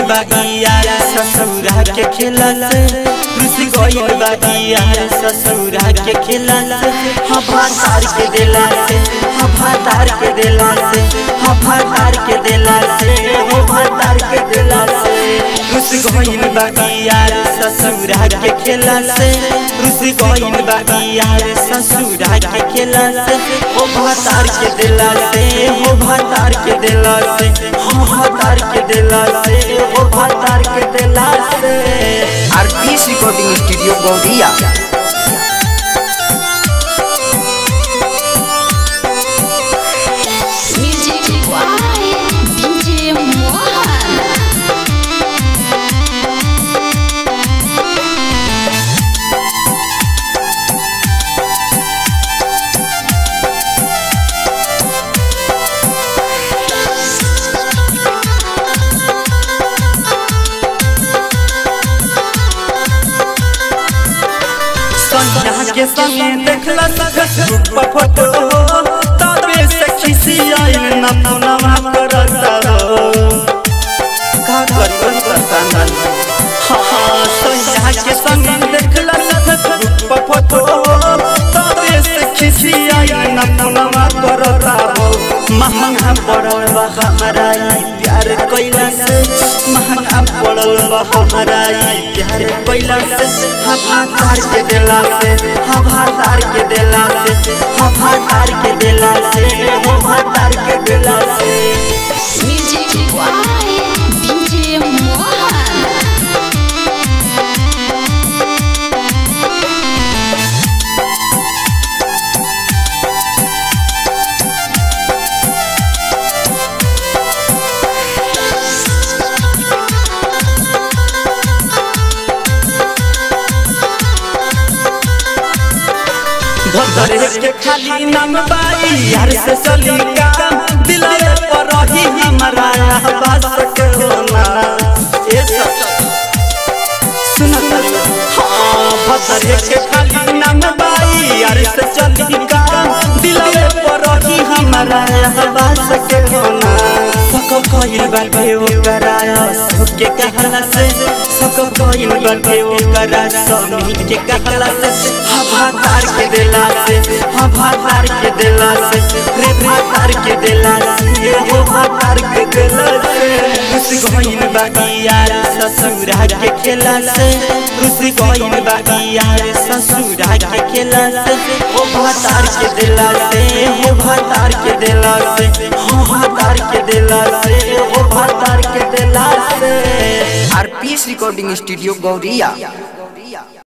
बागी यार ससुरा के खेला से रुस गइल बागी यार ससुरा के खेला से हवा तार के दिला से हवा तार के दिला से हवा तार के दिला से हवा तार के दिला से रुस गइल बागी यार ससुरा के खेला से रुस गइल बागी यार ससुरा के खेला से हवा तार के दिला से हवा तार के दिला से हवा तार के दिला से हवा तार के दिला से RPS recording studio Gauriya Music by DJ Mohan. Sanjana के संगे देखला फेसबुक पर फोटो तबे से खिसी आइल न पुनवा करता हो का करी बस परेशान हाँ संजना के संगे देखला फेसबुक पर फोटो तबे से खिसी आइल न पुनवा करता हो महंगा पड़ल बा हमारा ई प्यार कैला से महंगा पड़ल बा हमारा ई प्यार कैला से हवा तार के दिला से हवा तार के दिला से हवा तार के दिला से हवा तार के दिला से Music by DJ Mohan. भदरे के खाली नाम बाई यार से चली काम दिलरे पर रही हमारा आवाज के होना ए सब सुनत हाँ भदरे के खाली नाम बाई यार से चली काम दिलरे पर रही हमारा आवाज के होना सको कोई बाटे ओ कराया सबके कहला से सको कोई बाटे ओ करा समी के कहला से हवा तार के दिला से हवा तार के दिला से रे तार के दिला से हवा तार के दिला से रुस गइल बागी यार ससुरा के खेला से रुस गइल बागी यार ससुरा के खेला से हवा तार के दिला से हवा तार के दिला से हवा तार के दिला से हवा तार के दिला से आरपीएस रिकॉर्डिंग स्टूडियो गौरिया